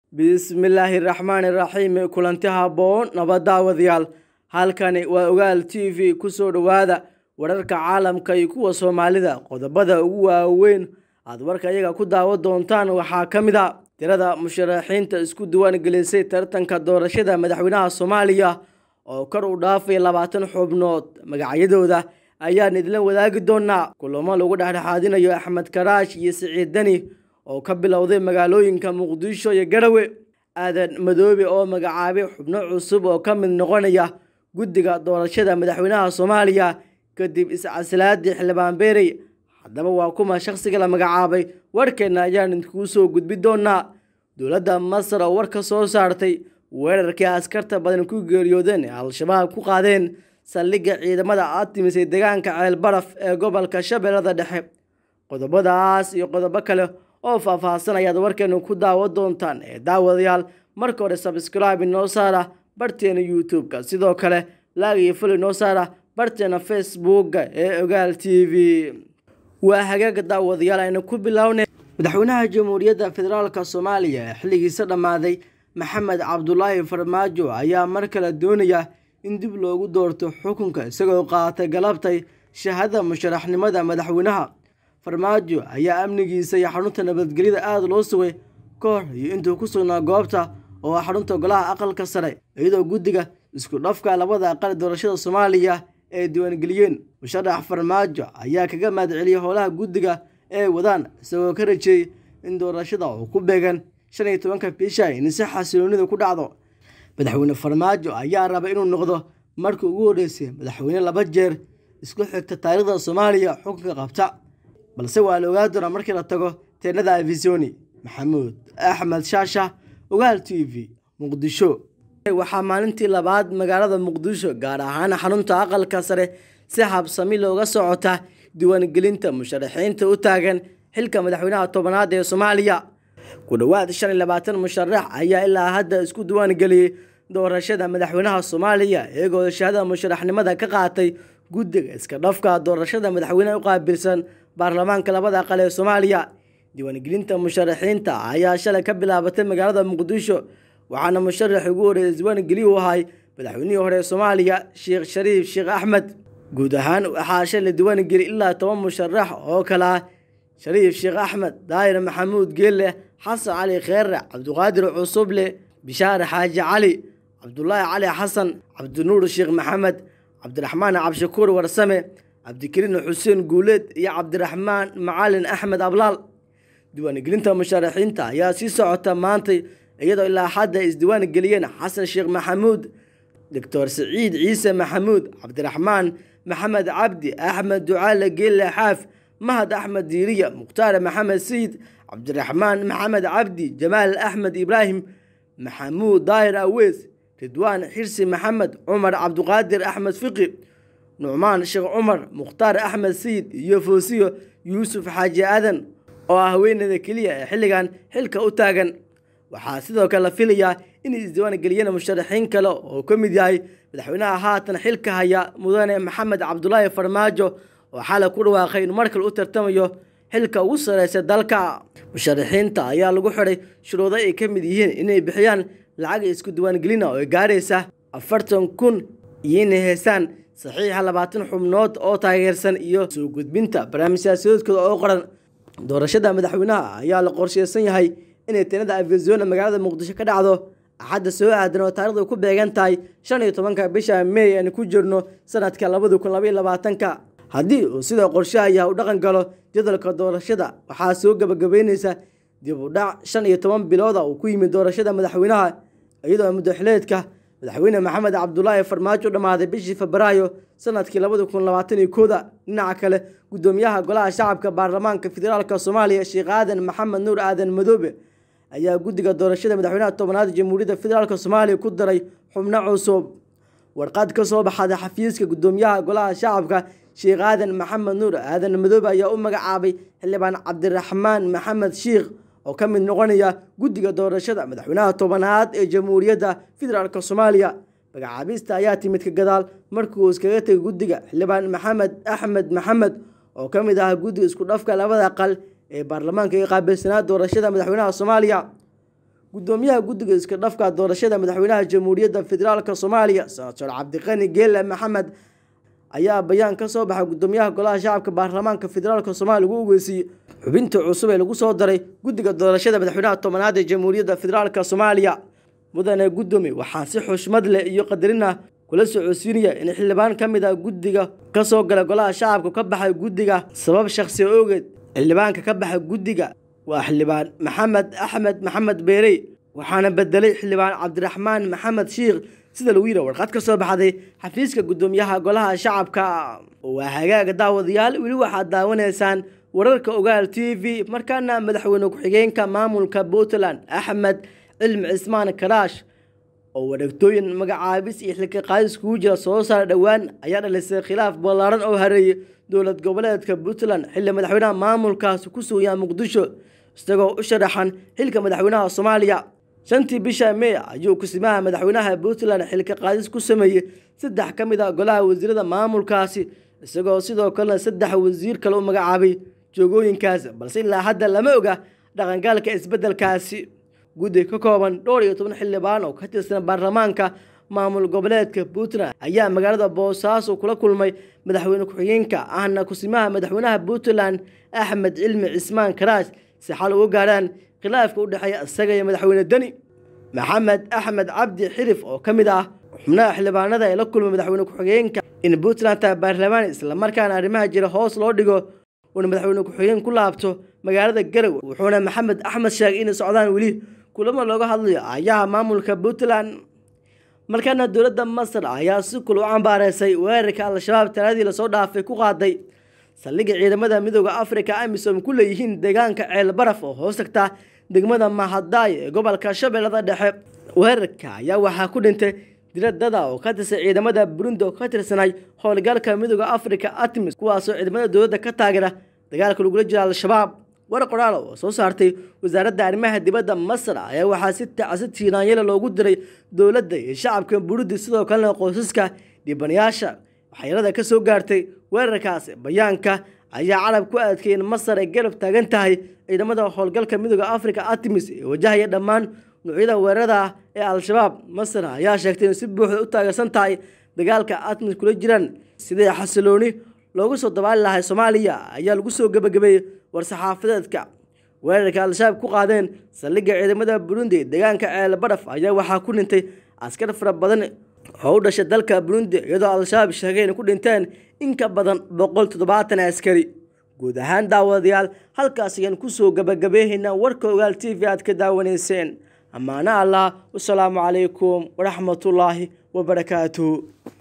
bismillaahi raxmaani raxiim kulanti habboon nabadaawadayaal halkani waa ogaal t v kusoo dhowaada wararka caalamka iyo kuwa soomaalida qodobada ugu waaweyn aad warka iyaga ku daawo doontaan waxaa ka mid a tirada musharaxiinta isku diwaan gelisay tartanka doorashada madaxweynaha soomaaliya oo kor u dhaafay labaatan xubnood magacyadooda ayaan idinla wadaagi doonaa kulamo lagu dhexdhexaadinayo axmed karaash iyo siciid deni oo ka bilowday magaalooyinka muqdisho iyo garawe aadan madoobe oo magacaabay xubno cusub oo ka mid noqonaya guddiga doorashada madaxweynaha soomaaliya kadib iscasilaadii xildhibaan beerey haddaba waa kuma shakhsiga la magacaabay warkeenna ayaan idinkugu soo gudbi doonaa dowladda masar oo war ka soo saartay weerarkii askarta badan ku geeriyoodeen ee al-shabaab ku qaadeen saldhigga ciidamada aatimis ee deegaanka ceelbaraf ee gobolka shabeellada dhexe qodobadaas iyo qodobo kale oo faahfaahsan ayaad warkeenu ku daawo doontaan ee daawadayaal marka hore sabscribe inoo saara barteena youtube-ka sidoo kale laag iyo fuli inoo saara barteena facebookga ee ogaal t v waa hagaaga daawadayaal aynu ku bilownay madaxweynaha jamhuuriyadda federaalk soomaaliya ee xilligiisa dhammaaday maxamed cabdulaahi farmaajo ayaa mar kale doonaya in dib loogu doorto xukunka isagoo qaatay galabtay shahada musharaxnimada madaxweynaha farmaajo ayaa amnigiisa iyo xarunta nabadgelyada aada loo sugay ka hor iyo intuu ku sugnaa goobta oo ah xarunta golaha aqalka sare iyadoo guddiga isku dhafka labada aqal doorashada soomaaliya ay diiwaangeliyeen musharax farmaajo ayaa kaga mahadceliyey howlaha guddiga ee wadaan isagoo ka rajeeyey in doorashada uu ku beegan shan iyo tobanka bisha in si xasiloonida ku dhacdo madaxweyne farmaajo ayaa raba inuu noqdo markii ugu horreysay madaxweyne laba jeer isku xigta taariikhda soomaaliya xukunka qabta balse waa la ogaa doonaa markii la tago teenada afisoni maxamuud axmed shaasha ogaal t v muqdisho waxaa maalintii labaad magaalada muqdisho gaar ahaan xarunta aqalka sare si habsami looga socota diiwaangelinta musharaxiinta u taagan xilka madaxweynaha tobanaad ee soomaaliya ku dhowaad shan iyo labaatan musharax ayaa ilaa hadda isku diiwaangeliyey doorashada madaxweynaha soomaaliya iyagoo shahada musharaxnimada ka qaatay guddiga iska dhafka doorashada madaxweyneha u qaabilsan baarlamaanka labada aqal ee soomaaliya diiwaangelinta musharaxiinta ayaa shalay ka bilaabatay magaalada muqdisho waxaana musharaxii ugu horreeyay isdiiwaangeli u ahay madaxweynihii hore ee soomaaliya sheekh shariif sheekh axmed guud ahaan waxaa shalay diiwaangeli ilaa toban musharax oo kale ah shariif sheekh axmed daahir maxamuud geelle xasan cali kheere cabdiqaadir cusuble bishaar xaaji cali cabdulaahi cali xasan cabdinuur sheekh maxamed cabdiraxmaan cabshakuur warsame cabdikariin xuseen guuleed iyo cabdiraxmaan macalin axmed ablaal diiwaangelinta musharaxiinta ayaa sii socota maantay iyadoo ilaa xadda isdiiwaan geliyeen xasan sheekh maxamuud doctor siciid ciise maxamuud cabdiraxmaan maxamed cabdi axmed ducaale geelle xaaf mahad axmed diiriya mukhtaar maxamed sayid cabdiraxmaan maxamed cabdi jamaal axmed ibraahim maxamuud daahir aweys ridwaan xirsi maxamed cumar cabdiqaadir axmed fiqi nucmaan sheekh cumar mukhtaar axmed sayid iyo foosiyo yuusuf xaaji aadan oo ah haweeneyda keliya ee xilligan xilka u taagan waxaa sidoo kale la filayaa inay isdiiwaan geliyeen musharaxiin kale oo ka mid yahay madaxweynaha haatan xilka haya mudane maxamed cabdulaahi farmaajo oo xalay ku dhawaaqay inuu mar kale u tartamayo xilka ugu sareysa dalka musharaxiinta ayaa lagu xiday shuruudo ay ka mid yihiin inay bixiyaan lacag isku diiwaangelina oo gaaraysa afartan kun iyo inay heysaan saxiixa labaatan xubnood oo taageersan iyo soo gudbinta barnaamij siyaasadoodkooda oo qoran doorashada madaxweynaha ayaa la qorsheysan yahay inay teenada afizona magaalada muqdisho ka dhacdo axadda soo aadan oo taarikhdu ku beegan tahay shan iyo tobanka bisha may aan ku jirno sanadka labada kun labaiyo labaatanka haddii uu sidoo qorshahayaa u dhaqan galo jadalka doorashada waxaa soo gabagabeyneysa dib u dhac shan iyo toban bilooda uu ku yimid doorashada madaxweynaha iyadoo muddaxileedka madaxweyne maxamed cabdulaahi farmaajo dhammaaday bishii febraayo sanadkii labada kun labaatan iyo kooda dhinaca kale guddoomiyaha golaha shacabka baarlamaanka federaalk soomaaliya sheekh aadan maxamed nuur aadan madoobe ayaa guddiga doorashada madaxweynaha tobanaad jamhuuriyadda federaalk soomaaliya ku daray xubno cusub warqad ka soo baxada xafiiska guddoomiyaha golaha shacabka sheekh aadan maxamed nuur aadan madoobe ayaa u magacaabay xildhibaan cabdiraxmaan maxamed shiikh oo ka mid noqonaya guddiga doorashada madaxweynaha tobanaad ee jamhuuriyadda federaalk soomaaliya magacaabista ayaa timid ka gadaal markii uu iskaga tegay guddiga xildhibaan maxamed axmed maxamed oo ka mid ah guddiga isku dhafka labada aqal ee baarlamaanka ee qaabilsanaa doorashada madaxweynaha soomaaliya gudoomiyaha guddiga iska dhafka doorashada madaxweynaha jamhuuriyadda federaalk soomaaliya senator cabdiqani geele maxamed ayaa bayaan ka soo baxay gudoomiyaha golaha shacabka baarlamaanka federaalk soomaaliya lagu ogeysiiyey xubinta cusub ee lagu soo daray guddiga doorashada madaxweynaha tobanaad ee jamhuuriyadda federaalk soomaaliya mudane gudoomi waxaan si xushmad leh iyo qadarin ah kula socodsiinaya in xildhibaan ka mid ah guddiga ka soo gala golaha shacabka ka baxay guddiga sabab shakhsi ogeed xildhibaanka ka baxay guddiga waa xildhibaan maxamed axmed maxamed beerey waxaana bedelay xildhibaan cabdiraxmaan maxamed shiikh sida lagu yidhi warqad ka soo baxday xafiiska guddoomiyaha golaha shacabka waa hagaaga daawadayaal weli waxaad daawanaysaan wararka ogaal t v markaana madaxweyne ku-xigeenka maamulka puntland axmed cilmi cismaan karaash oo wareegtooyin magacaabis iyo xilka qaadis kugu jira soo saara dhowaan ayaa dhalisay khilaaf ballaaran oo hareeyay dowlad goboleedka puntland xilli madaxweynaha maamulkaasi ku sugayaa muqdisho isagoo u sharaxan xilka madaxweynaha soomaaliya shantii bisha mey ayuu kusimaha madaxweynaha puntland xilka qaadis ku sameeyey saddex ka mid a golaha wasiirada maamulkaasi isagoo sidoo kalena saddex wasiir kale u magacaabay joogooyinkaasi balse ilaa hadda lama oga dhaqangaalka isbeddelkaasi guddi ka kooban dhowr iyo toban xildhibaan oo ka tirsan baarlamaanka maamul goboleedka puntland ayaa magaalada boosaaso kula kulmay madaxweyne ku-xigeenka ahna kusimaha madaxweynaha puntland axmed cilmi cismaan karaash si xal uga gaarhaan khilaafka u dhexeeya isaga iyo madaxweyne deni maxamed axmed cabdi xirif oo ka mid ah xubnaha xildhibaanada ee la kulmay madaxweyne ku-xigeenka in puntland tahay baarlamaan islamarkaana arrimaha jira hoos loo dhigo uuna madaxweyne ku-xigeen ku laabto magaalada garow wuxuuna maxamed axmed sheegay inay socdaan weli kulamo looga hadlayo ayaha maamulka puntland markaana dowladda masar ayaa si kul u cambaareysay weerarka al-shabaab taladii lasoo dhaafay ku qaaday saldhigga ciidamada midooda africa amisom ku leeyihiin deegaanka ceel baraf oo hoos tagta degmada mahadaay ee gobolka shabeellada dhexe weerarka ayaa waxaa ku dhintay diradada oo ka tirsan ciidamada burundi oo ka tirsanay howlgalka midooda africa atmis kuwaasoo ciidamada dowladda ka taageera dagaalka lagula jira al-shabaab war qoraal oo soo saartay wasaaradda arrimaha dibadda masar ayaa waxaa si tacsi tiinaanyala loogu diray dowladda iyo shacabka burundi sidoo kalena qoysaska dhibanayaasha waxyeelada ka soo gaartay weerarkaasi bayaanka ayaa carab ku adkay in masar ay garab taagan tahay ciidamada howlgalka midooda africa artemis ee wajahaya dhammaan nuucyada weerarada ah ee al-shabaab masar ayaa sheegtay in si buuxda u taageersan tahay dagaalka artemis kula jiraan sidii xasilooni loogu soo dabaali lahay soomaaliya ayaa lagu soo gebagabeeyey war-saxaafadeedka weerarka al-shabaab ku qaadeen saldhigga ciidamada burundi deegaanka ceel baraf ayaa waxaa ku dhintay askar fara badan oo u dhashay dalka burundi iyadoo al-shabaab sheegay inay ku dhinteen in ka badan boqol toddobaatan askari guud ahaan daawadayaal halkaas ayaan kusoo gabagabeehaynaa warka ogaal t v aad ka daawanayseen ammaano allah wasalaamu calaykum waraxmatullaahi wabarakaatuhu